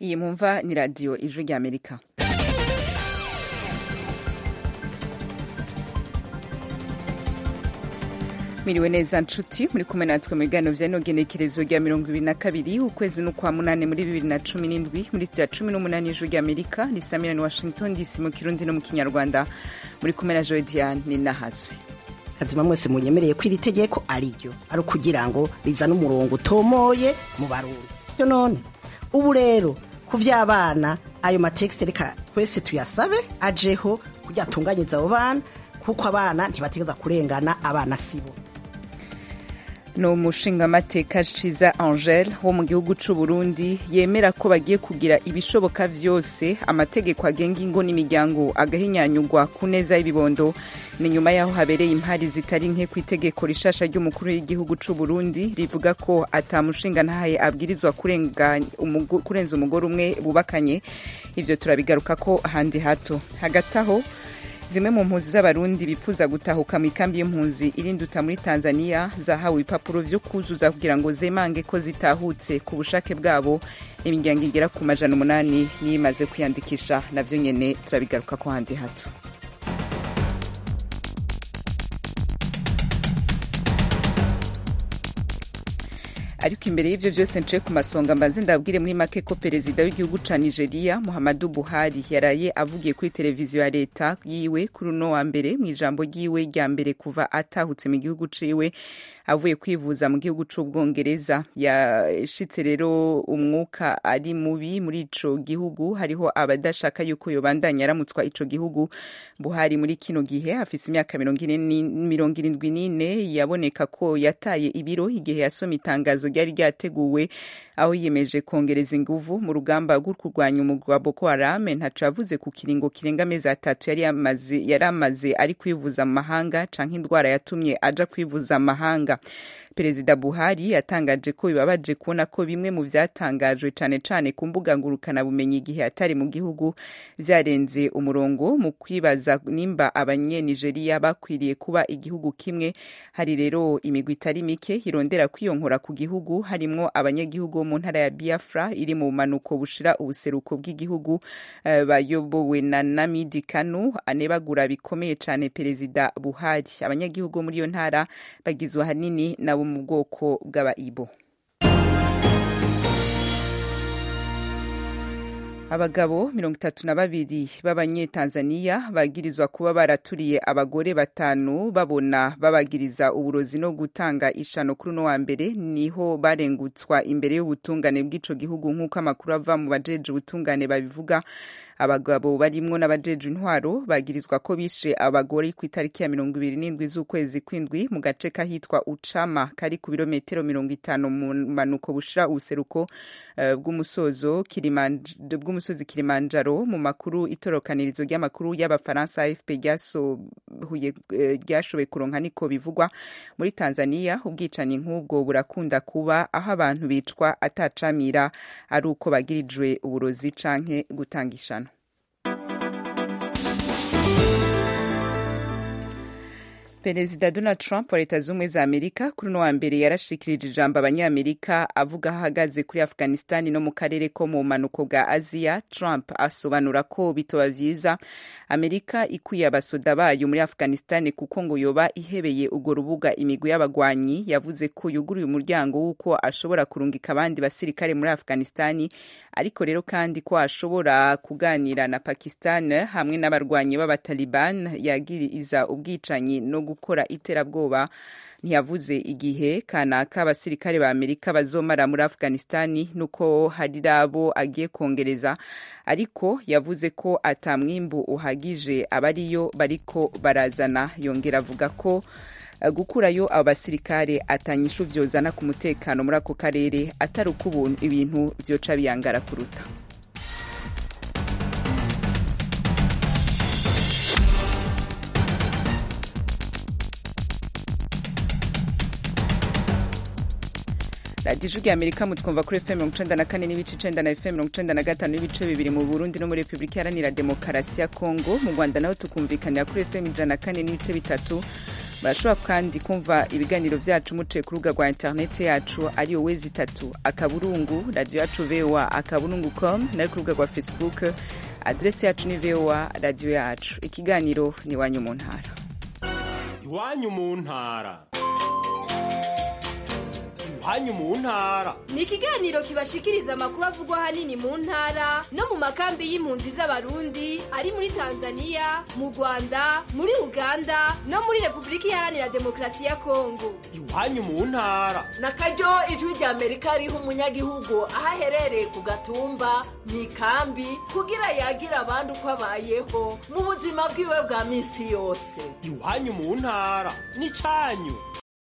iyi mwumva ni radiyo ijwi ry'amerika miriwe neza nshuti muri kumwe natwe mu biganiro vya no genekerezo rya mirongo ibiri na kabiri ukwezi n'ukwa munane muri bibiri na cumi n'indwi muri sitiya cumi n'umunani y'ijuru rya amerika risamira ni washington dc mu kirundi no mu kinyarwanda muri kumwe na joe diane ni nahazwe kazima mwese munyemereye ko iri tegeko ari ryo ari ukugira ngo rizane umurongo utomoye mu barundi yo none ubu rero ku vy'abana ayo matekisite reka twese tuyasabe ajeho kugira atunganyirize abo bana kuko abana ntibategeza kurengana abana sibo ni umushingamateka ciza angel wo mu gihugu c'u burundi yemera ko bagiye kugira ibishoboka vyose amategeko agenga ingo n'imiryango agahinyanyurwa ku neza y'ibibondo ni nyuma y'aho habereye impari zitari nke ku itegeko rishasha ry'umukuru w'igihugu c'u burundi rivuga ko ata mushinga ntahaye abwirizwa kurenza umugore umwe bubakanye ivyo turabigaruka ko handi hato hagati aho zimwe mu mpunzi z'abarundi bifuza gutahuka mu ikambi y'impunzi irinduta muri tanzania zahawe ibipapuro vyo kuzuza kugira ngo zemange ko zitahutse ku bushake bwabo imiryango igera ku majana umunani niyo imaze kwiyandikisha navyo nyene turabigaruka ko handi hato ariko imbere y'ivyo vyose nce ku masonga mbanze ndabwire muri make ko perezida w'igihugu ca nigeria muhammadu buhari yaraye avugiye kuri televiziyo ya leta yiwe kuri uno wa mbere mu ijambo ryiwe rya mbere kuva atahutse mu gihugu ciwe avuye kwivuza mu gihugu c'ubwongereza yashitse rero umwuka ari mubi muri ico gihugu hariho abadashaka yuko yobandanya aramutswa ico gihugu buhari muri kino gihe afise imyaka mirongo irindwi n'ine yaboneka ko yataye ibiro igihe yasoma itangazo ryari ryateguwe aho yiyemeje kongereza inguvu mu rugamba rwo kurwanya umugwi wa boko haram ntaco yavuze ku kiringo kirenga amezi atatu yari amaze ari kwivuza mu mahanga canke indwara yatumye aja kwivuza mu mahanga perezida buhari yatangaje ko bibabaje kubona ko bimwe mu vyatangajwe cane cane ku mbuga ngurukanabumenyi igihe atari mu gihugu vyarenze umurongo mu kwibaza nimba abanyenigeriya bakwiriye kuba igihugu kimwe hari rero imigwi itari mike irondera kwiyonkora ku gihugu harimwo abanyagihugu bo mu ntara ya biafra iri mu bumanuko bushira ubuseruko bw'igihugu uh, bayobowe na namidi kanu anebagura bikomeye cane perezida buhari abanyagihugu muri iyo ntara bagizwe ahanini nabo mu bwoko bw'abaibo abagabo mirongo itatu na babiri b'abanyetanzaniya bagirizwa kuba baraturiye abagore batanu babona babagiriza uburozi no gutanga ishano kuri uno wa mbere niho barengutswa imbere y'ubutungane bw'ico gihugu nk'uko amakuru ava mu bajeje ubutungane babivuga abagabo barimwo n'abajeje intwaro bagirizwa ko bishe abagore ku itariki ya mirongo ibiri n'indwi z'ukwezi kw'indwi mu gace kahitwa ucama kari ku birometero mirongo itanu mu manuko bushira ubuseruko uh, bw'umusozo bw'umusozi kilimanjaro mu makuru itorokanirizo ry'amakuru y'abafaransa afp ryashoboye kuronka niko bivugwa muri tanzania ubwicanyi nk'ubwo burakunda kuba aho abantu bicwa atacamira ari uko bagirijwe uburozi canke gutanga ishano perezida donald trump wa leta z'ubumwe za amerika kuri uno wa mbere yarashikirije ijambo abanyamerika avuga aho ahagaze kuri afghanistan no mu karere ko mu bumanuko bwa aziya trump asobanura ko bitoba vyiza amerika ikwiye abasoda bayo muri afghanistan kuko ngo yoba ihebeye urwo rubuga imigwi y'abagwanyi yavuze ko yuguruye umuryango w'uko ashobora kurungika abandi basirikare muri afghanistan ariko rero kandi ko ashobora kuganira na pakistan hamwe n'abarwanyi b'abataliban yagiriza ubwicanyi no gukora iterabwoba ntiyavuze igihe kanaka abasirikare ba amerika bazomara muri afghanistani nuko hari abo agiye kongereza ariko yavuze ko atamwimbu uhagije abariyo bariko barazana yongera avuga ko gukurayo abo basirikare atanyishu vyozana ku mutekano muri ako karere atari uko ubuntu ibintu vyoca biyangara kuruta radiyo ijwi amerika mutwumva kuri fm mirongo icenda na kane n'ibice icenda na fm mirongo icenda na gatanu n'ibice bibiri mu burundi no muri repubulika iharanira demokarasi ya kongo mu rwanda naho tukumvikanira kuri fm ijana na kane n'ibice bitatu murashobora kandi kumva ibiganiro vyacu muciye ku rubuga rwa interineti yacu ariyo wezi itatu akaburungu radiyo yacu voa akaburungu com nayo ku rubuga rwa facebook adresi yacu ni voa radiyo yacu ikiganiro ni iwanyu mu ntara iwanyu mu ntara iwanyu mu ntara ni ikiganiro kibashikiriza amakuru avugwa ahanini mu ntara no mu makambi y'impunzi z'abarundi ari muri tanzania mu rwanda muri uganda no muri repubulika iharanira demokarasi ya kongo iwanyu mu ntara na karyo ijwi rya amerika riha umunyagihugu aho aherereye ku gatumba mu ikambi kugira yagire abandi uko abayeho mu buzima bwiwe bwa minsi yose iwanyu mu ntara ni cyanyu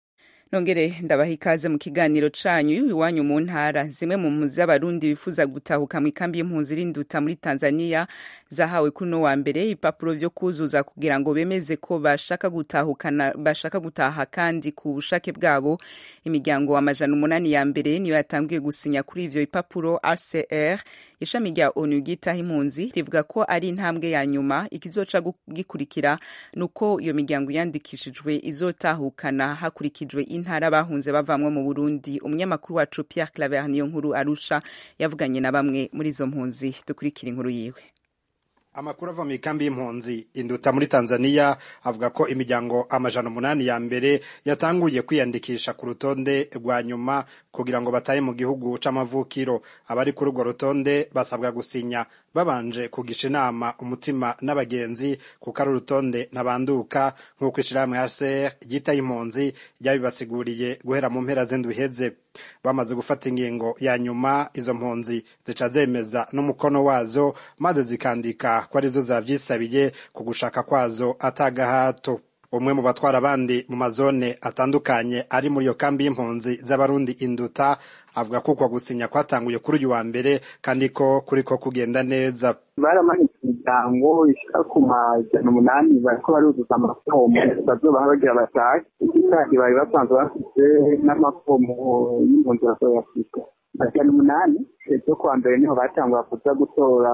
nongere ndabaha ikaze mu kiganiro canyu iwanyu mu ntara zimwe mu mpunzi z'abarundi bifuza gutahuka mu ikambi y'impunzi rinduta muri tanzania zahawe kuri uno wa mbere ibipapuro vyo kuzuza kugira ngo bemeze ko bashaka gutahukana bashaka gutaha kandi ku bushake bwabo imiryango amajana umunani ya mbere niyo yatangiye gusinya kuri ivyo bipapuro rcr ishami rya onu ryitaho impunzi rivuga ko ari intambwe ya nyuma ikizoca gikurikira nuko iyo miryango yandikishijwe izotahukana hakurikijwe intara bahunze bavamwo mu burundi umunyamakuru wacu pierre claver niyo nkuru arusha yavuganye na bamwe muri izo mpunzi dukurikira inkuru yiwe amakuru ava mu ikambi y'impunzi induta muri tanzania avuga ko imiryango amajana umunani ya mbere yatanguye kwiyandikisha ku rutonde rwa nyuma kugira ngo batahe mu gihugu c'amavukiro abari kuri urwo rutonde basabwa gusinya babanje kugisha inama umutima n'abagenzi kuko ari urutonde ntabanduka nk'uko ishirahamwe hcr ryitaye impunzi ryabibasiguriye guhera mu mpera z'indwi iheze bamaze gufata ingingo ya nyuma izo mpunzi zica zemeza n'umukono wazo maze zikandika ko arizo zavyisabiye ku gushaka kwazo atagahato umwe mu batwara abandi mu mazone atandukanye ari muri iyo kambi y'impunzi z'abarundi induta avuga ko uko gusinya kwatanguye kuri uyu wa mbere kandi ko kuriko kugenda neza baramanitse imiryango ishika ku majana umunani bariko baruzuza amafomu bazobaha bagira batahe ikindi bari basanzwe bafise n'amafomu y'impunzi bazoyafise majana umunani ejo kuwa mbere niho batangura kuza gutora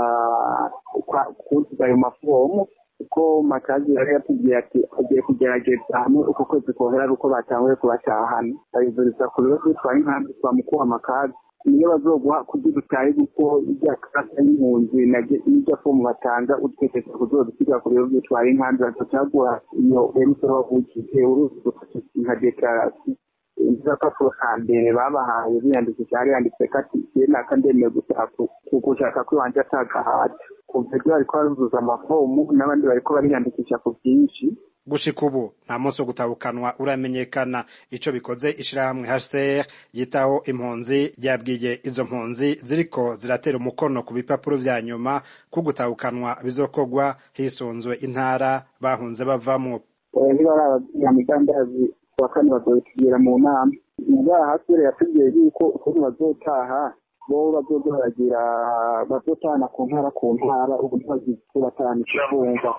kuzuza ayo mafomu kuko makazi yari yatubwiye ati agiye kugerageza hamwe uko kwezi kohera ari uko batanguye kubatahana babivuriza ku bibazo bitwara inkambi twa mukuha makazi niyo bazoguha kugira utahe kuko irya karata y'impunzi n'irya fomu batanga utekereza kuzodusiga ku bibazo bitwara inkambi bazocaguha iyo emusoro wavukiye uruzi nka dekarasiyo agapapuro ka mbere babahaye biyandikisha hari yanditse ko ati igihe naka ndemeye gushaka ko iwanje atagahata kuva ibyo bariko baruzuza amafomu n'abandi bariko bariyandikisha ku bwinshi gushika ubu nta munsi wo gutabukanwa uramenyekana ico bikoze ishirahamwe HCR yitaho impunzi ryabwiye izo mpunzi ziriko ziratera umukono ku bipapuro vya nyuma ko gutabukanwa bizokorwa hisunzwe intara bahunze bavamwo ntibarababwira migambi wa kane bazobitubwira mu nama ngaha hasire yatubwiye yuko ukuntu bazotaha bo bazoza baragira bazotahana ku ntara ku ntara ubu ntibazibatahana ikivumva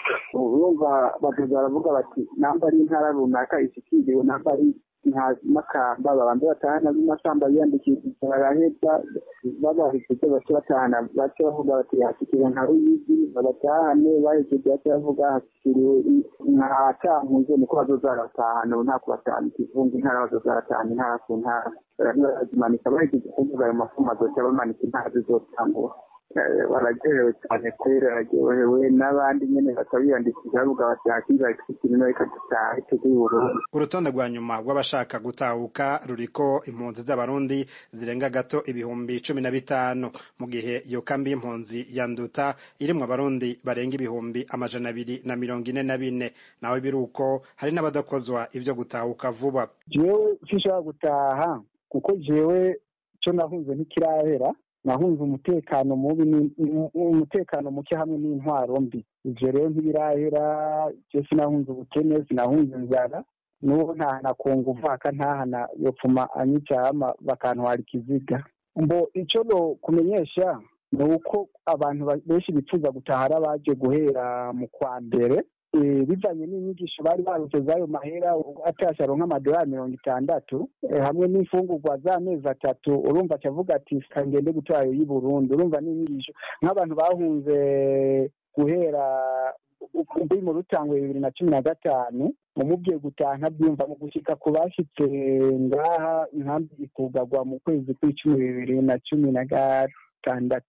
urumva bazoza baravuga bati namba ari intara runaka ishikiriwe namba ari makamba babanza batahana b'amasamba biyandikishije baraheza babahishije bace batahana bace bavuga bati hashikiriwe nka ruyigi babatahane bahejeje bace bavuga hashikiriwe nka cankuzo niko bazoza baratahana ubu nta kubatahana ikivunga intara bazoza baratahana intara ku ntara barazimanika bahejeje kuvuga ayo mafumu azoca bamanika intara zizotangura baragerewe cyane kwera bararyohewe n'abandi nyene bakabiyandikisha bavuga bati hakiza ikirino reka dutahe tujye Burundi urutonde rwa nyuma rw'abashaka gutahuka ruriko impunzi z'abarundi zirenga gato ibihumbi cumi na bitanu mu gihe iyo kambi y'impunzi ya nduta irimwo abarundi barenga ibihumbi amajana abiri na mirongo ine na bine nawe biruko hari n'abadakozwa ivyo gutahuka vuba jewe sinshobora gutaha kuko jewe co nahunze ntikirahera nahunze umutekano mubi umutekano muke hamwe n'intwaro mbi ivyo rero ntibirahera je sinahunze ubukene sinahunze inzara n'uwo ntahana kunga uvaka ntahana yopfuma anyicama bakantwara ikiziga mbo ico no kumenyesha ni uko abantu benshi bifuza gutaha ari abaje guhera mu kwa mbere bivanye n'inyigisho bari barutse z'ayo mahera atasha aronka amadolari mirongo itandatu hamwe n'imfungurwa z'amezi atatu urumva acavuga ati kangende gutwara y'i burundi urumva n'inyigisho nk'abantu bahunze guhera uri mu rutangwe bibiri na cumi na gatanu umubwiye gutaha ntabyumva mu gushika ku bashitse ngaha inkambi ikugagwa mu kwezi kw'icumi bibiri na cumi na gatandatu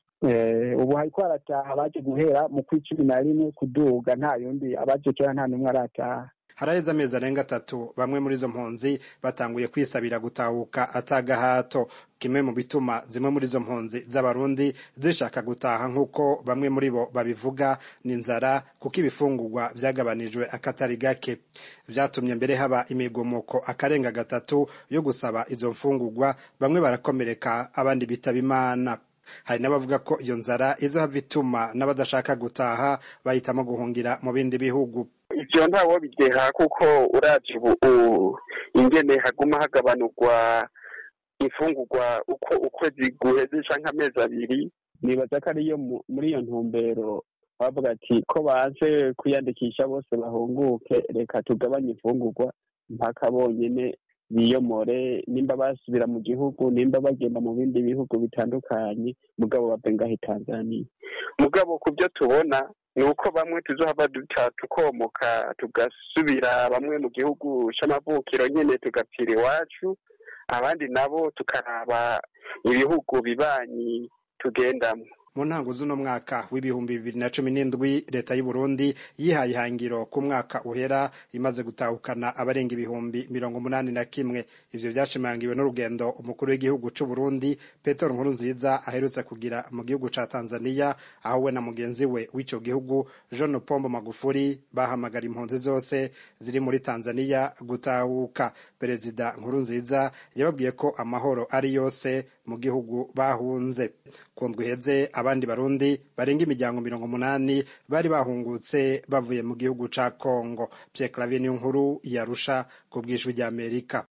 ubu hariko harataha abaje guhera mu kw'icumi na rimwe kuduga nta yundi abaje kera nta n'umwe arataha haraheze amezi arenga atatu bamwe muri izo mpunzi batanguye kwisabira gutahuka atagahato kimwe mu bituma zimwe muri izo mpunzi z'abarundi zishaka gutaha nk'uko bamwe muri bo babivuga ni inzara kuko ibifungurwa byagabanijwe akatari gake byatumye mbere haba imigumuko akarenga gatatu yo gusaba izo mfungurwa bamwe barakomereka abandi bitaba imana hari n'abavuga ko iyo nzara izohava ituma n'abadashaka gutaha bahitamo guhungira mu bindi bihugu ivyo ntawo bideha kuko uravye ubu ingene haguma hagabanurwa imfungurwa uko ukwezi guheze canke amezi abiri nibaza ko ariyo muri iyo ntumbero bavuga ati ko baje kwiyandikisha bose bahunguke reka tugabanye imfungurwa mpaka bonyene biyomore nimba basubira mu gihugu nimba bagenda mu bindi bihugu bitandukanye mugabo bave ngahe tanzania mugabo ku byo tubona ni uko bamwe tuzohava duta tukomoka tugasubira bamwe mu gihugu c'amavukiro nyene tugapfira iwacu abandi nabo tukaraba ibihugu bibanyi tugendamwo mu ntango z'uno mwaka w'ibihumbi bibiri na cumi n'indwi leta y'u Burundi yihaye ihangiro ku mwaka uhera imaze gutahukana abarenga ibihumbi mirongo umunani na kimwe ivyo vyashimangiwe n'urugendo umukuru w'igihugu c'u Burundi Petero Nkurunziza aherutse kugira mu gihugu ca Tanzania aho we na mugenzi we w'ico gihugu John Pombo Magufuli bahamagara impunzi zose ziri muri Tanzania gutahuka perezida Nkurunziza yababwiye ko amahoro ari yose mu gihugu bahunze kundwa iheze abandi barundi barenga imiryango mirongo umunani bari bahungutse bavuye mu gihugu ca Kongo Pierre Claver niyo nkuru yarusha ku bw'ijwi ry'Amerika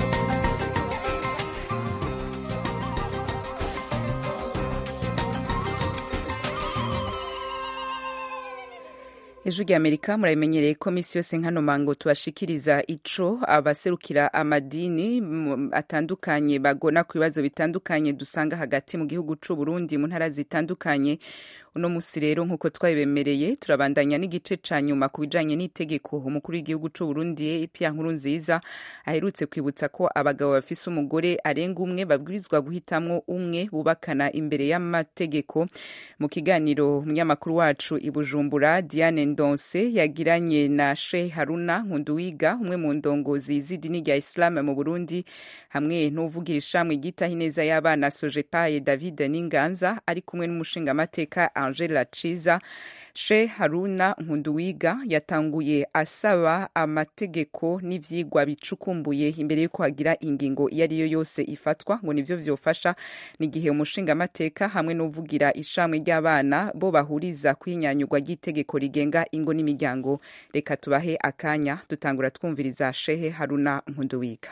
ijwi rya amerika murabimenyereye ko misi yose nkano mango tubashikiriza ico abaserukira amadini atandukanye bagona ku bibazo bitandukanye dusanga hagati mu gihugu c'u Burundi mu ntara zitandukanye uno musi rero nk'uko twabibemereye turabandanya n'igice ca nyuma ku bijanye n'itegeko umukuru w'igihugu c'u Burundi Pierre Nkurunziza aherutse kwibutsa ko abagabo bafise umugore arenga umwe babwirizwa guhitamwo umwe bubakana imbere y'amategeko mu kiganiro umunyamakuru wacu i Bujumbura Diane Ndonse yagiranye na Sheikh Haruna Nkunduwiga umwe mu ndongozi z'idini rya Islam mu Burundi hamwe n'uvugira ishamwe ryitaho ineza y'abana Sojepaye David Ninganza ari kumwe n'umushingamateka Angela Ciza Sheikh Haruna Nkunduwiga yatanguye asaba amategeko n'ivyigwa bicukumbuye imbere yuko hagira ingingo iyo ari yo yose ifatwa ngo nivyo vyofasha n'igihe umushingamateka hamwe n'uvugira ishamwe ry'abana bo bahuriza kwinyanyurwa ry'itegeko rigenga ingo n'imiryango reka tubahe akanya dutangura twumviriza Shehe Haruna Nkunduwiga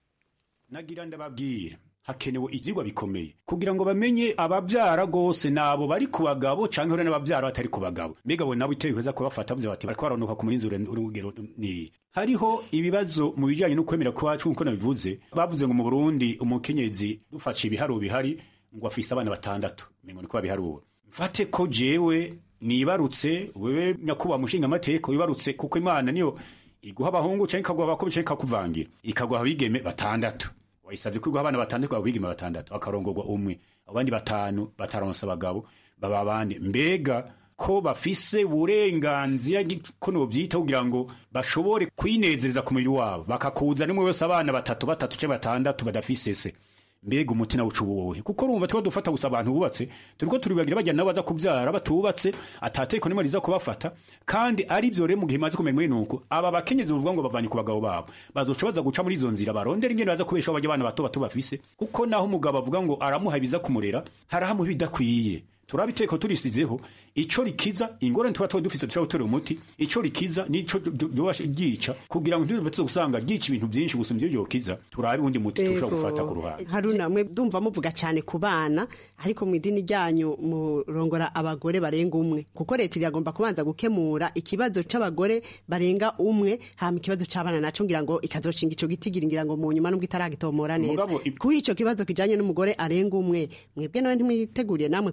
nagira ndababwira hakenewe ivyigwa bikomeye kugira ngo bamenye abavyara gose nabo bari ku bagabo canke hore n'abavyara batari ku bagabo mbega bo nabo iteye kweza kubafata vyo bati bariko baronoka ku murinzi urugero ni hariho ibibazo mu bijanye no kwemera kwacu nkuko nabivuze bavuze ngo mu Burundi umukenyezi dufashe ibiharuro bihari ngo afise abana batandatu mengo niko babiharura mfate ko jewe nibarutse wewe nyakuba mushinga amateka wibarutse kuko imana niyo iguha abahungu canke ikaguha abakobwa canke ikakuvangira ikaguha abigeme batandatu wayisabye ko iguha abana batandatu abigeme batandatu akarongorwa umwe abandi batanu bataronsa abagabo baba abandi mbega ko bafise uburenganzira ko novyita kugira ngo bashobore kwinezereza ku mubiri wabo bakakuza nimwe wese abana batatu batatu canke batandatu badafise se mbega umutima uca ubuwohe kuko urumva tuba dufata gusa abantu bubatse turiko turibagira bajya nabo baza kuvyara batubatse atateko nimwe riza kubafata kandi ari vyo rero mu gihe maze kumenya muri nuko aba bakenyezi bavuga ngo bavanye ku bagabo babo bazoca baza guca muri izo nzira barondera ingene baza kubeshaho bajya abana bato bato bafise kuko naho umugabo avuga ngo aramuha ibiza kumurera harahamuha ibidakwiye turabiteko turisizeho ico rikiza ingorane tuba tuba dufise dushobora gutera umuti ico rikiza nico ryobasha ryica kugira ngo ntibive gusanga ryica ibintu vyinshi gusa ivyo yokiza turabe uwundi muti tushobora gufata ku ruhande haruna mwe ndumva muvuga cyane ku bana ariko mu idini ryanyu murongora abagore barenga umwe kuko leta iragomba kubanza gukemura ikibazo c'abagore barenga umwe hama ikibazo c'abana naco ngira ngo ikazoshinga ico gitigira ngira ngo mu nyuma nubwo itaragitomora neza kuri ico kibazo kijanye n'umugore arenga umwe mwebwe nawe ntimwiteguriye namwe kugi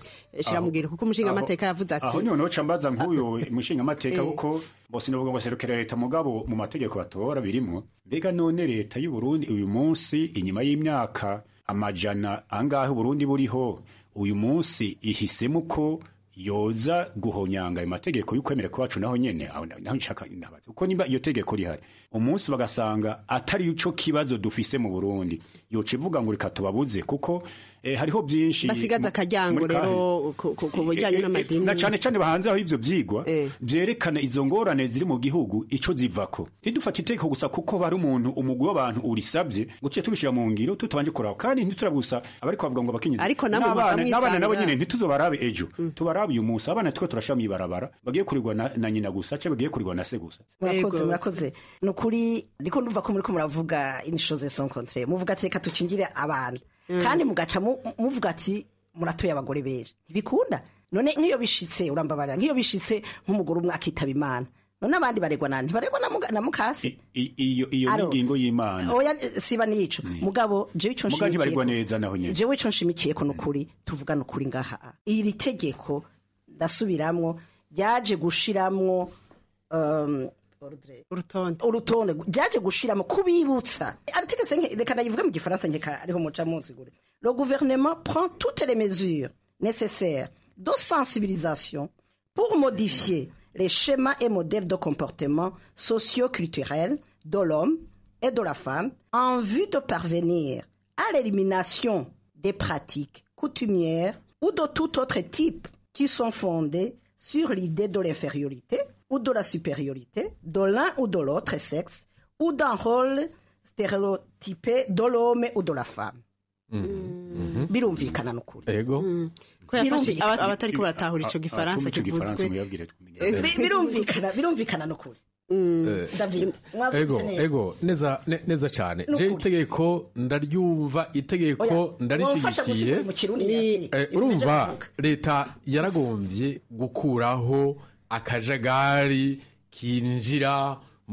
kubishira mu ngiro kuko umushinga amateka yavuze ati aho niho noca mbaza nk'uyu mushinga amateka Eh. kuko bose novuga ngo serukira leta mugabo mu mategeko batora birimwo mbega none leta y'u Burundi uyu munsi inyuma y'imyaka amajana angahe Burundi buriho uyu munsi ihisemo ko yoza guhonyanga ayo mategeko y'ukwemera kwacu naho nyene aho naho nshaka ndabaza uko nimba iyo tegeko rihari umunsi bagasanga atari ico kibazo dufise mu Burundi yoca ivuga ngo reka tubabuze kuko eh, hariho byinshi basigaza mu- akaryango muri kahise. rero ku- ku ku bijyanye Eh, eh, n'amadini na cane cane bahanze aho ivyo vyigwa vyerekana izo ngorane ziri mu gihugu ico zivako ntidufate itegeko gusa kuko bari umuntu umugwi w'abantu urisabye ngo tuce tubishira mu ngiro tutabanje kuraba kandi ntiturabe gusa abariko bavuga ngo bakenyezi Ariko namwe n'abana muba n'abana nabo mwisanga. nyene ntituzobarabe ejo tubarabe uyu munsi abana twe turashira mw'ibarabara bagiye kurirwa na, na nyina gusa canke bagiye kurirwa na se gusa murakoze murakoze ni ukuri ndiko ndumva ko muriko muravuga inishoze son contre muvuga ati reka dukingire abana kandi mugaca mu- muvuga ati muratoye abagore benshi ntibikunda none nk'iyo bishitse urambabarira nk'iyo bishitse nk'umugore umwe akitaba imana none abandi baregwa nani ntibaregwa na muga- na mukasi I- iyo iyo Aro. n'ingingo y'imana oya siba nico mugabo jewe ico muga ntibarirwa nshimikiye neza naho nyene jewe ico nshimikiyeko ni ukuri tuvugana ukuri ngaha iri tegeko ndasubiramwo ryaje gushiramwo um, ordre urutonde urutonde ryaje gushiramo kubibutsa arategetse nke- reka ndayivuge mu gifaransa nkeka ariho muca munsigure le gouvernement prend toutes les mesures nécessaires de sensibilisation pour modifier les schémas et modèles de comportement socio-culturels de l'homme et de la femme en vue de parvenir à l'élimination des pratiques coutumières ou de tout autre type qui sont fondées sur l'idée de l'infériorité ou de la supériorité de l'un ou de l'autre sexe ou d'un rôle stéréotypé de l'homme ou de la femme. birumvikana n'ukuri ego ko yafashe Birumvikana. aba- abatariko baratahura ico gifaransa kivuzwe Bi- birumvikana birumvikana n'ukuri David mwavuze ego neza ego neza ne- neza cyane Nukuri. je itegeko ndaryumva itegeko wamfasha ndarishigikiye gusigura mu kirundi nyakuri. Eh, urumva leta yaragombye gukuraho akajagari kinjira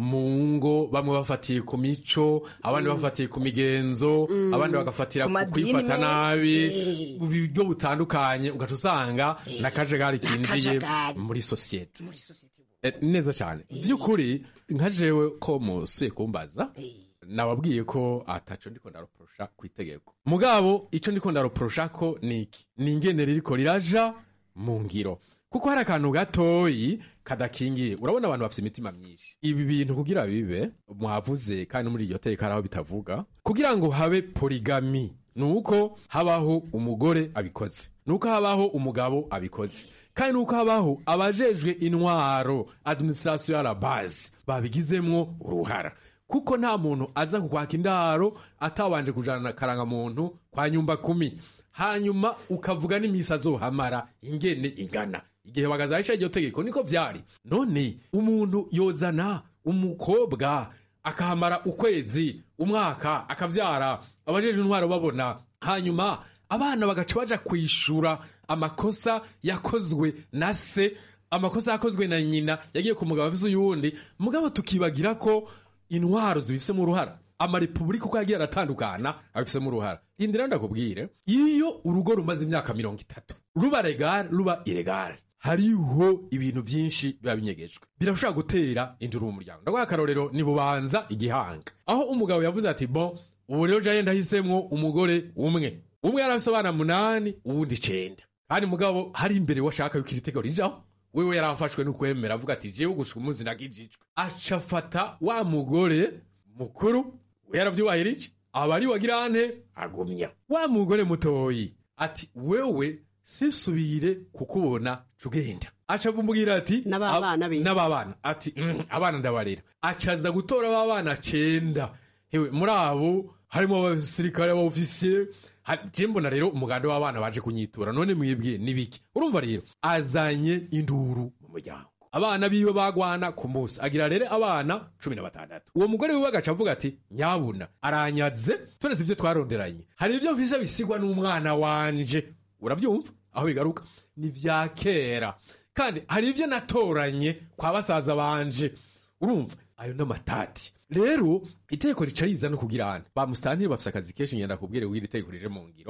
mu ngo bamwe bafatiye ku mico abandi bafatiye ku migenzo abandi bagafatira Ku ku madini. kwifata nabi Eh. mu buryo butandukanye ugaca usanga n'akajagari kinjiye N'akajagari. muri sosiyete Eh, neza cyane by'ukuri nka jewe ko musuye kumbaza nababwiye ko ataco ndiko ndaroporosha ku itegeko mugabo ico ndiko ndaroporosha ko ni iki ni ingene ririko riraja mu ngiro kuko hari akantu gatoyi kadakingiye urabona abantu bafite imitima myinshi ibi bintu kugira bibe mwavuze kandi no muri iryo teka hari aho bitavuga kugira ngo habe poligami ni uko habaho umugore abikoze ni uko habaho umugabo abikoze kandi ni uko habaho abajejwe intwaro administration ya la base babigizemwo uruhara kuko nta muntu aza kukwaka indaro atabanje kujana karangamuntu kwa nyumba kumi hanyuma ukavuga n'imisi azohamara ingene ingana igihe bagazahisha iryo tegeko niko vyari none umuntu yozana umukobwa akahamara ukwezi umwaka akavyara abajeje intwaro babona hanyuma abana bagaca baja kwishura amakosa yakozwe na se amakosa yakozwe na nyina yagiye ku mugabo avize uyundi mugabo tukibagira ko intwaro zibifisemo uruhara amarepubulika uko yagiye aratandukana abifisemo uruhara indira ndakubwire iyo urugo rumaze imyaka mirongo itatu ruba regare ruba iregare hariho ibintu byinshi biba binyegejwe birashobora gutera induru mu muryango ndaguha akarorero ni bubanza igihanga aho umugabo yavuze ati bo ubu rero jaye ndahisemwo umugore umwe umwe yari afise abana munani uwundi icenda kandi mugabo hari imbere washaka yuko iri tegeko rijaho wewe yari afashwe n'ukwemera avuga ati jewe gushika umunsi nagijijwe aca afata wa mugore mukuru we yaravyubahirije aba ari wagira nte agumya wa mugore mutoyi ati wewe sisubire kukubona cugenda aca kumubwira ati N'ababana be. n'ababana ati "Mm, abana ndabarera acaza gutora babana cenda hewe muri abo harimo abasirikare abofisiye je mbona rero umuganda w'abana baje kunyitura none mwibwiye nibiki urumva rero azanye induru mu muryango abana biwe bagwana ku munsi agira rero abana cumi na batandatu uwo mugore wiwe agaca avuga ati nyabuna aranyaze turetse ivyo twaronderanye hari ibyo mfise bisigwa n'umwana wanje urabyumva aho bigaruka ni vya kera kandi hari ibyo natoranye kwa basaza banje urumva ayo n'amatati rero itegeko rica riza no kugira hano ba musitantiri bafise akazi kenshi ngenda kubwire w'iri tegeko rije mu ngiro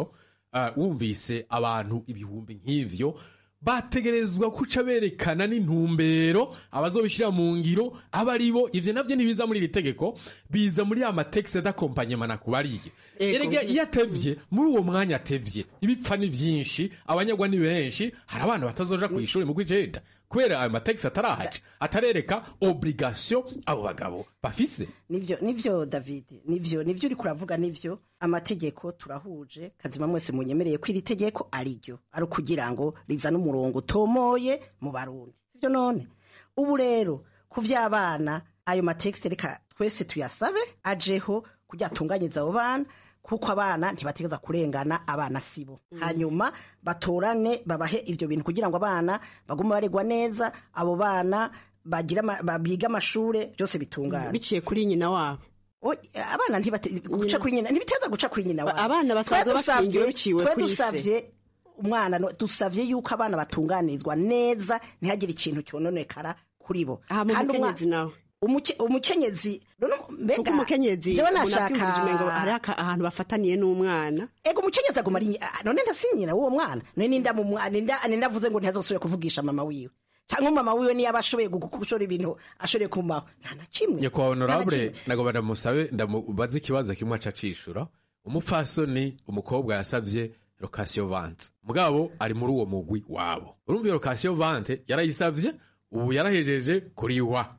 uh, wumvise abantu ibihumbi nk'ivyo bategerezwa kuca berekana n'intumbero abazobishira mu ngiro aba ari bo ivyo navyo ntibiza muri iri tegeko biza muri ya matekisi adakompanyemana kubariye erega iyo atevye muri uwo mwanya atevye ibipfa ni vyinshi abanyagwa ni benshi hari abana batazoja ku ishuri mu kw'icenda kubera ayo matekisi atarahaca atarereka obligation abo bagabo bafise nivyo nivyo david nivyo nivyo uriko uravuga nivyo amategeko turahuje kazima mwese munyemereye ko iri tegeko ari ryo ari ukugira ngo rizane umurongo utomoye mu barundi sivyo none ubu rero ku vy'abana ayo matekisi reka twese tuyasabe ajeho kugira atunganyirize abo bana kuko abana ntibategeza kurengana abana sibo hanyuma batorane babahe ivyo bintu kugira ngo abana bagume baregwa neza abo bana bagira ama- ba- biga amashure byose bitungana biciye kuri nyina wabo abana ntibate- guca kuri nyina ntibiteza guca kuri nyina wabo Abana basanzwe Twe dusavye- bakingiwe biciwe twe kuri se. dusavye umwana no- dusavye yuko abana batunganirizwa neza ntihagire ikintu cyononekara kuri bo Aha, mu Kandi umwa- mukenyezi nawe. umuke- umukenyezi none mbega kuko umukenyezi jewe umuntu nashaka avyumvije umengo hari aka- ahantu bafataniye n'umwana ego umukenyezi aguma ari ah, none ndasinyira w'uwo mwana none ninda mu mwana ninda ninda avuze ngo ntazosubire kuvugisha mama wiwe cyangwa mama wiwe niyo aba ashoboye gu- gushora ibintu ashoboye kumaho nta na kimwe nyakubahwa Nta na honorable kimwe. nagomba ndamusabe ndamubaze ikibazo kimwe aca acishura umupfasoni umukobwa yasavye lokasiyo vante mugabo ari muri uwo mugwi wabo urumva iyo lokasiyo vante yarayisavye ubu yarahejeje kuriwa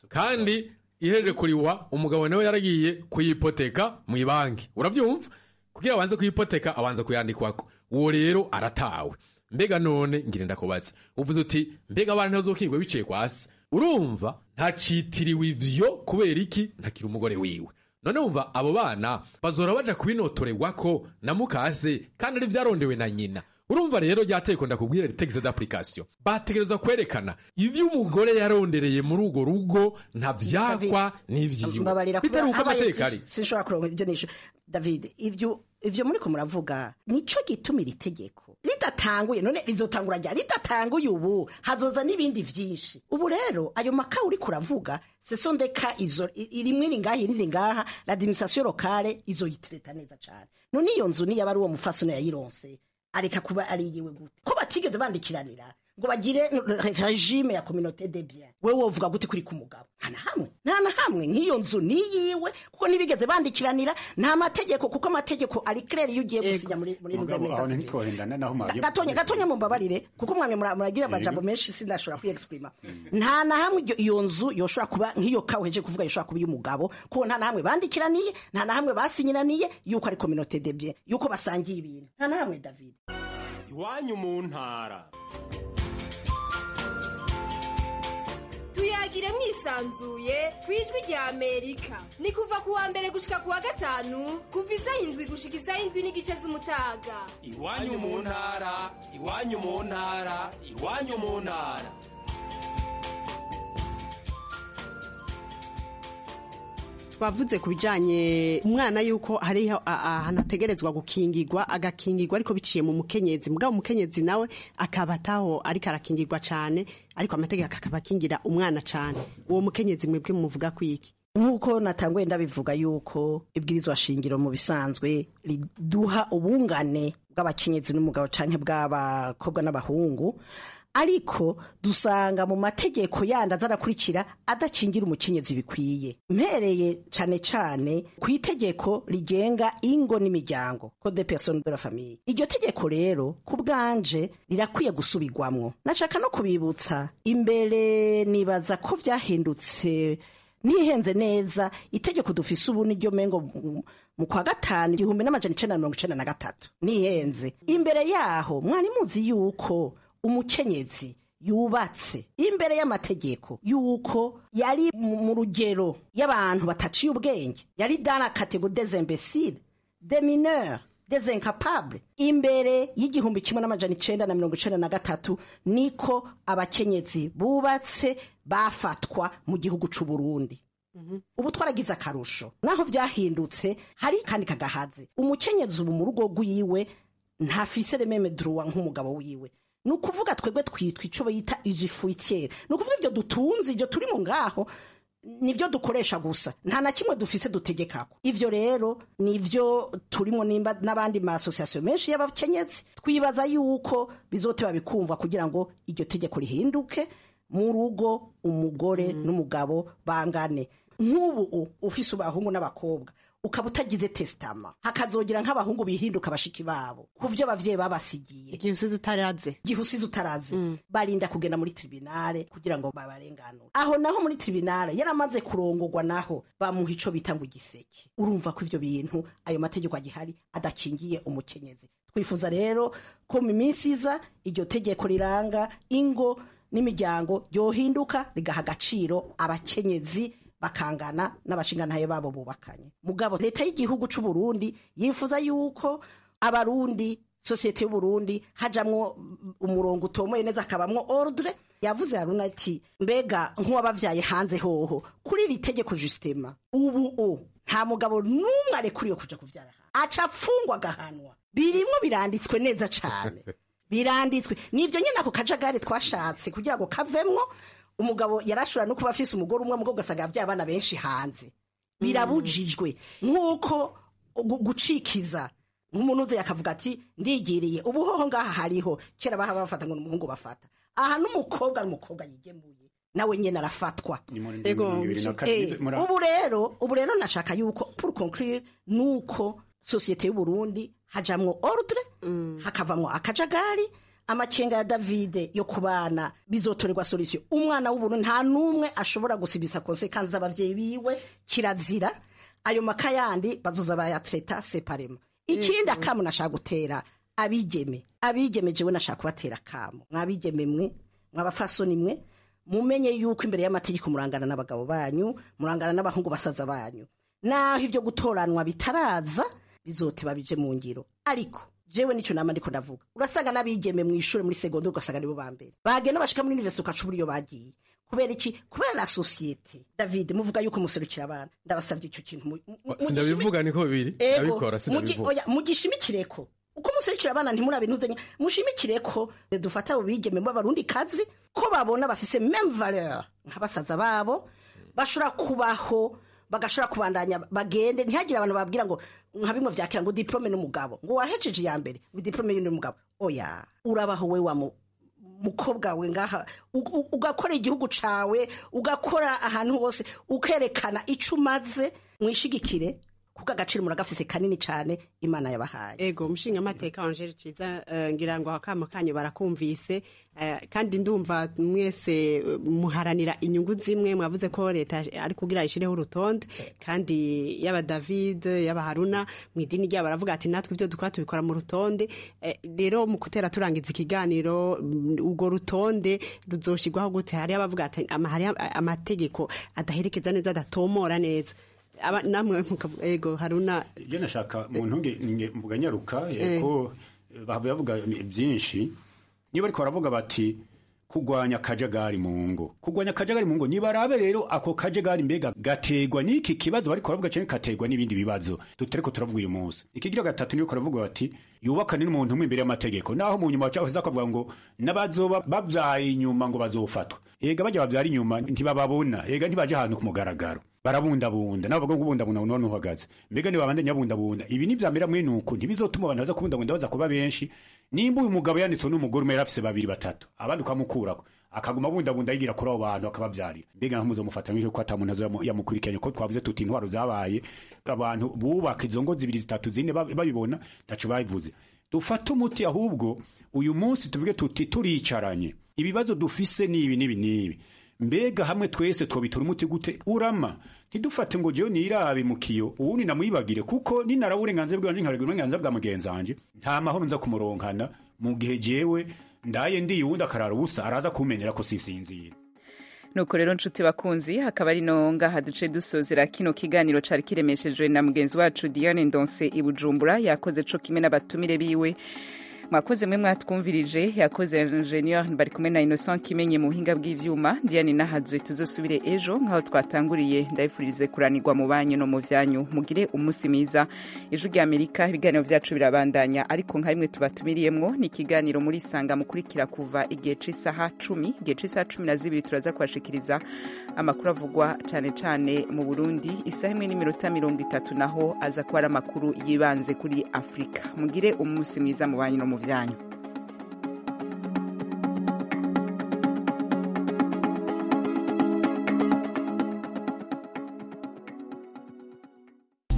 kandi ihejeje kuriwa umugabo nawe yaragiye kuyipoteka mu ibanki uravyumva kugira abanze kuyipoteka abanza kuyandikwako uwo rero aratawe mbega none ngire ndakubaza uvuze uti mbega abana ntazokingwe biciye kwasi urumva ntacitiriwe ivyo kubera iki ntakiri umugore wiwe none wumva abo bana bazora baja kubinotorerwako na mukase kandi ari vyarondewe na nyina urumva rero ryateko ndakubwira ritegeze d'application bategerezwa kwerekana ivyo umugore yarondereye muri urwo rugo ntavyakwa n'ivyiwe mbabarira bitari uko habaye amateka ari byinshi, sinshobora kuronka ibyo nisho david ivyo ivyo muriko muravuga nico gituma iri tegeko ridatanguye none rizotangura ryari ridatanguye ubu hazoza n'ibindi vyinshi ubu rero ayo maka uriko uravuga seso ndeka izo i- rimwe iri ngaha irindi ngaha l'administration locale izoyitireta neza cane none iyo nzu niyo aba ari uwo mufasoni yayironse areka kuba ari yiwe gute ko batigeze bandikiranira ngo bagire regime ya communauté de bien wewe wovuga gute kuri ku mugabo nta na hamwe nta na hamwe nk'iyo nzu ni yiwe kuko ntibigeze bandikiranira nta mategeko kuko amategeko ari clair iyo ugiye gusinya muri muri mugabo aho ruzamirita ntitwohendana naho mwagiye gatonya gatonya mumbabarire kuko mwamwe mura- muragira amajambo menshi sindashobora kuyexprima nta na hamwe iryo- iyo nzu yoshobora kuba nk'iyo ka uhejeje kuvuga yoshobora kuba iy'umugabo kuko nta na hamwe bandikiraniye nta na hamwe basinyiraniye yuko ari communauté de bien yuko basangiye ibintu nta na hamwe david iwanyu mu ntara tuyagire mwisanzuye ku ijwi rya amerika ni kuva ku wa mbere gushika ku wa gatanu kuva isaha indwi gushika isaha indwi n'igice z'umutaga iwanyu mu ntara iwanyu mu ntara iwanyu mu ntara twavuze ku bijanye umwana yuko hariho a- ahantu ategerezwa gukingirwa agakingirwa ariko biciye mu mukenyezi mugabo umukenyezi nawe akaba ataho ariko arakingirwa cane ariko amategeko akaba akingira umwana cane uwo mukenyezi mwebwe muvuga kwiki nk'uko natanguye ndabivuga yuko ibwirizwa shingiro mu bisanzwe riduha ubungane bw'abakenyezi n'umugabo canke bw'abakobwa n'abahungu ariko dusanga mu mategeko yandi azarakurikira adakingira umukenyezi bikwiye mpereye cane cane ku itegeko rigenga ingo n'imiryango code de personne de la famille iryo tegeko rero ku bwanje rirakwiye gusubirwamwo nashaka no kubibutsa imbere nibaza ko vyahindutse nihenze neza itegeko dufise ubu niryo mengo mu- mu kwa gatanu igihumbi n'amajana icenda na mirongo icenda na gatatu nihenze imbere yaho mwari muzi yuko umukenyezi yubatse imbere y'amategeko yuko yari mu mu rugero y'abantu bataciye ubwenge yari dana kategori des imbéciles des mineurs des incapables imbere y'igihumbi kimwe n'amajana icenda na mirongo icenda na gatatu niko abakenyezi bubatse bafatwa mu gihugu c'u Burundi ubu twaragize akarusho naho vyahindutse hari kandi kagahaze umukenyezi ubu mu rugo rwiwe ntafise rememe droit nk'umugabo wiwe ni ukuvuga twebwe twitwa ico bita ijifuitiere ni ukuvuga ivyo dutunze ivyo turi mu ngaho nivyo dukoresha gusa nta na kimwe dufise dutegekako ivyo rero nivyo turimo nimba n'abandi ma association menshi y'abakenyezi twibaza yuko bizoteba bikumva kugira ngo iryo tegeko rihinduke mu rugo umugore n'umugabo bangane nk'ubu ufise abahungu n'abakobwa ukaba utagize testama hakazogira nk'abahungu bihinduka bashiki babo ku vyo abavyeyi babasigiye igihe usize utaraze igihe usize utaraze barinda kugenda muri tribunale kugira ngo babarenganure aho naho muri tribunale yaramaze kurongorwa naho bamuha ico bita ngo igiseke urumva ko ivyo bintu ayo mategeko agihari adakingiye umukenyezi twifuza rero ko mu minsi iza iryo tegeko riranga ingo n'imiryango ryohinduka rigaha agaciro abakenyezi bakangana n'abashingantahe babo bubakanye mugabo leta y'igihugu c'u Burundi yifuza yuko abarundi sosiyete y'uburundi hajamwo umurongo utomoye neza akabamwo ordre yavuze haruna ati mbega nk'uwabavyaye hanze hoho kuri iri tegeko jusitema ubu u nta mugabo n'umwe arekuriwe kuja kuvyara hanze aca afungwa agahanwa birimwo biranditswe neza cane biranditswe nivyo nyene ako kajagari twashatse kugira ngo kavemwo umugabo yarashobora no kuba afise umugore umwe mugabo ugasanga yavyaye abana benshi hanze birabujijwe nk'uko gu- gucikiza nk'umuntu uze yakavuga ati ndigiriye ubuhoho ngaha hariho kera baha bafata ngo n'umuhungu bafata aha n'umukobwa n'umukobwa yigemuye nawe nyene arafatwa Ego, Eh, ubu rero ubu rero nashaka yuko pour conclure nuko sosiyete y'uburundi hajamwo ordre hakavamwo akajagari amakenga ya davide yo kubana bizotorerwa solution umwana w'uburundi nta n'umwe ashobora gusibisa konsekansi z'abavyeyi biwe kirazira ayo maka yandi bazoza bayatreta separema ikindi akamu nashaka gutera abigeme abigeme jewe nashaka kubatera akamu mwabigeme mwe mwabafasoni mwe mumenye yuko imbere y'amategeko murangana n'abagabo banyu murangana n'abahungu basaza banyu naho ivyo gutoranwa bitaraza bizoteba bije mu ngiro ariko jewe nico nama ndiko ndavuga urasanga n'abigeme mu ishure muri segonde ugasanga nibo ba mbere bagenda bashika muri universite ukaca ubura iyo bagiye kubera iki kubera la societe david muvuga yuko muserukira abana ndabasavye ico kintu mu- mu- mu- sindabivuga niko biri Ego, ndabikora mugi- sindabivuga oya, mugishimikireko uko muserukira abana ntimurabe ntuzenya mushimikireko dufata abo bigeme b'abarundi kazi ko babona bafise meme valeur nk'abasaza babo bashobora kubaho bagashobora kubandanya bagende ntihagire abantu babwira ngo nka bimwe vyakira ngo diplome n'umugabo ngo wahejeje iya mbere ngo diplome y'undi mugabo oya urabaho we wa mu- mukobwa we ngaha u- u- ugakora igihugu cawe ugakora ahantu hose ukerekana ico umaze mwishigikire kuko agaciro muragafise kanini cane imana yabahaye ego umushinga amateka wanje ciza eh, ngira ngo akamo kanyu barakumvise eh, kandi ndumva mwese eh, muharanira inyungu zimwe mwavuze ko leta ari kugira ishireho urutonde kandi yaba David yaba Haruna mu idini ryabo baravuga ati natwe ibyo dukora tubikora mu rutonde Eh, rero mu kutera turangiza ikiganiro mm, urwo rutonde ruzoshirwaho gute hari abavuga ati ama- hari amategeko adaherekeza neza adatomora neza Aba- namwe mukavuga ego Haruna ibyo nashaka mu ntunge nge- mvuga nyaruka Eh. ko bahava bavuga byinshi niba ariko baravuga bati kugwanya akajagari mu ngo kugwanya akajagari mu ngo nibarabe rero ako kajagari mbega gategwa n'iki kibazo bariko baravuga cyane kategwa n'ibindi bibazo tutariko turavuga uyu munsi ikigira gatatu niyo baravuga bati yubakane n'umuntu umwe imbere y'amategeko naho mu nyuma bacaho kavuga ngo n'abazoba babyaye inyuma ngo bazofatwa ega bajya babyara inyuma ntibababona ega ntibaje ahantu ku mugaragaro barabundabunda nabo bavuga ngo kubundabunda none uhagaze mbega niba bandanya bundabunda ibi nivyamera mwene uku ntibizotuma abantu baza kubundabunda baza kuba benshi nimba uyu mugabo yanditswe n'umugore umwe yarafise babiri batatu abandi ukamukurako akaguma bundabunda yigira kuri abo bantu akabavyarira mbega nkaho muzomufata nk'icyo ko ata muntu azo yamu- yamukurikiranye ko twavuze tuti intwaro zabaye abantu bubaka izo ngo zibiri zitatu zine babi- babibona ntaco babivuze dufate umuti ahubwo uyu munsi tuvuge tuti turicaranye ibibazo dufise nibi nibi nibi mbega hamwe twese twobitura umuti gute urama ntidufate ngo jewe nirabe mu kiyo uwundi namwibagire kuko ninaraba uburenganzira bwanje nkarega uburenganzira bwa mugenzi wanje nta mahoro nza kumuronkana mu gihe jewe ndaye ndiye uwundi akarara ubusa araza kumenera ko sisinzira nuko rero nshuti bakunzi hakaba ari no ngaha duce dusozera kino kiganiro cari kiremeshejwe na mugenzi wacu Diane Ndonse i Bujumbura yakoze co kimwe n'abatumire biwe mwakoze mwe mwatwumvirije yakoze ingenieur bari kumwe na innocent kimenye mu buhinga bw'ivyuma diane nahazwe tuzosubire ejo nk'aho twatanguriye ndabifurize kuranirwa mu banyu no mu vyanyu mugire umunsi mwiza ijwi rya amerika ibiganiro vyacu birabandanya ariko nka rimwe tubatumiriyemwo ni ikiganiro muri sanga mukurikira kuva igihe c'isaha cumi igihe c'isaha cumi na zibiri turaza kubashikiriza amakuru avugwa cane cane mu burundi isaha imwe n'iminota mirongo itatu naho aza kuba ari amakuru yibanze kuri afurika mugire umunsi mwiza mu banyu no mu vyanyu